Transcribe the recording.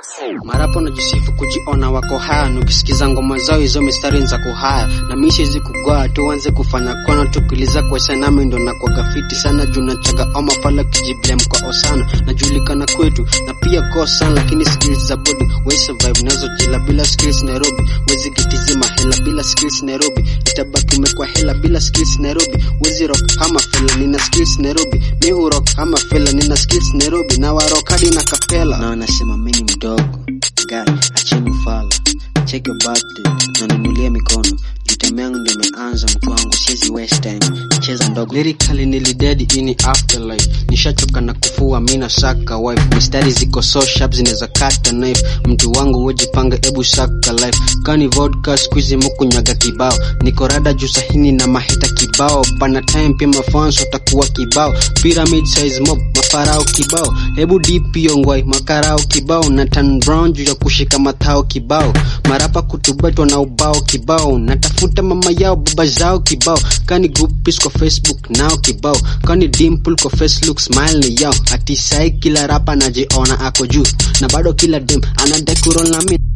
Marapo najisifu kujiona wako haya, nukisikiza ngoma zao hizo mistari za kuhaya, na mimi siwezi kugoa tuanze kufanya kono tukiliza kwa sanami, ndo na kwa gafiti sana juu nachaga oma pala kijiblem kwa osana, najulikana kwetu na pia kwa sana, lakini skills za body we survive nazo jila bila skills Nairobi, wezi kitizima hela bila skills Nairobi, itabaki umekwa hela bila skills Nairobi, wezi rock ama fela, nina skills Nairobi, mi hu rock ama fela, nina skills Nairobi, na wa rock hadi na kapela, na wanasema mimi ni mdogo Guy, acheni ufala, check your birthday na ninulie mikono Jutem yangu ndio imeanza mtu wangu, siwezi waste time, cheza ndogo. Lyrically nilidedi ini afterlife, nishachoka na kufua mina saka wife, mistari ziko so sharp zinaweza kata knife. Mtu wangu wejipanga, ebu saka life, kani vodka squeeze mukunyaga kibao, niko rada juu sahini na maheta kibao, pana time pia mafans watakuwa kibao, pyramid size mob mafarao kibao, hebu deep yongwai makarao kibao, na turn brown juu ya kushika mathao kibao, marapa kutubatwa na ubao kibao, natafuta mama yao baba zao kibao, kani groupies kwa Facebook nao kibao, kani dimple kwa face look smile ni yao, ati sai kila rapa najiona ako juu, na bado kila dem anadai kuroll na mimi